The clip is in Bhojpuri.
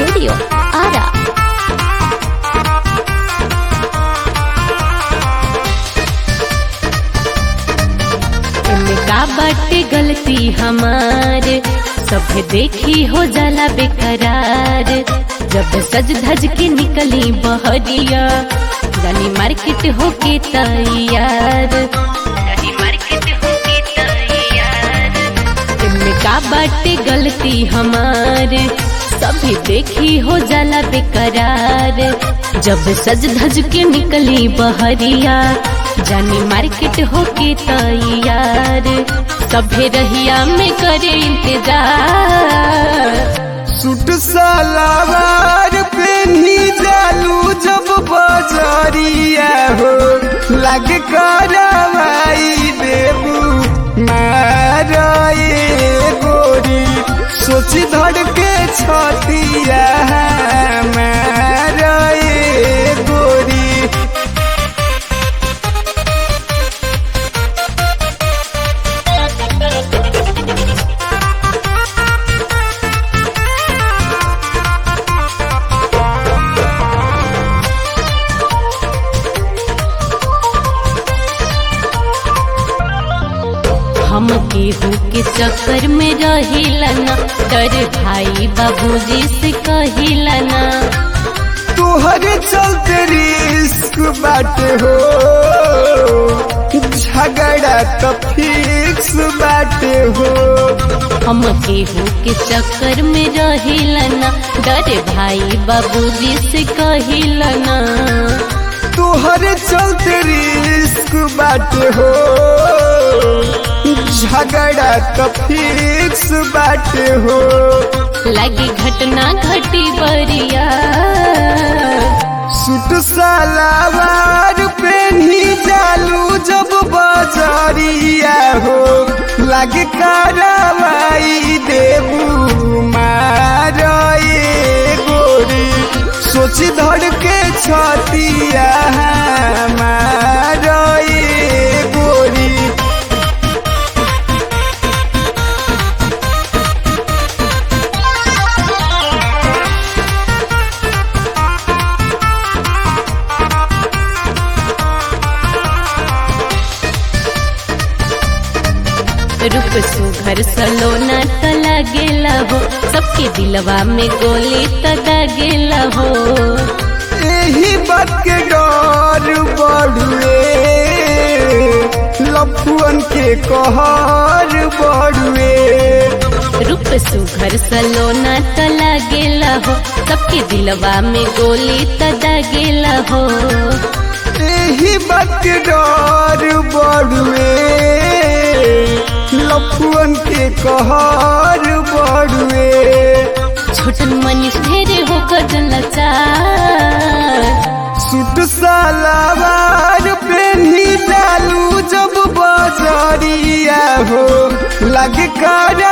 Studio, Ara. एमे का बाटे गलती हमार सब देखी हो जाला बेकरार जब सज धज के निकली बहरिया जानी मार्केट होके तैयार जानी मार्केट होके तैयार एमे का बाटे गलती हमार सभी देखी हो जाला बेकरार जब सज धज के निकली बहरिया जानी मार्केट होके तैयार सभे रहिया में करे इंतजार सूट सलवार पेनी जालू जब बजरिया हो लग करवाई देबू मारे गोरी सोची धड़ के छतिया मारे गोरी हम केहू के चक्कर में रहिलना डर भाई बाबूजी से कहिलना तोहरे चलते रिस्क बाटे हो झगड़ा तो फिक्स बाटे हो हम केहू के चक्कर में रहिलना डर भाई बाबूजी से कहिलना तोहरे चलते रिस्क बाटे हो झगड़ा तो फिक्स बाटे हो लगी घटना घटी बरिया सूट सलवार पेनी जालू जब बजरिया हो लगे करवाई देबू मारे गोरी सोची धड़ के छतिया मारे गोरी रूप सुघर सलोना त लगेला हो सबके दिलवा में गोली त दागेला हो यही बात के डर बढ़ुए लफुअन के कहर बढ़ुए रूप सुघर सलोना त लगेला हो सबके दिलवा में गोली त दागेला हो यही बात के डर बढ़ुए लफुअन के कहर बढ़ुए छोटन मनीष ढेरे हो लाचार सूट सलवार पेनी डालू जब बजरिया हो लग कर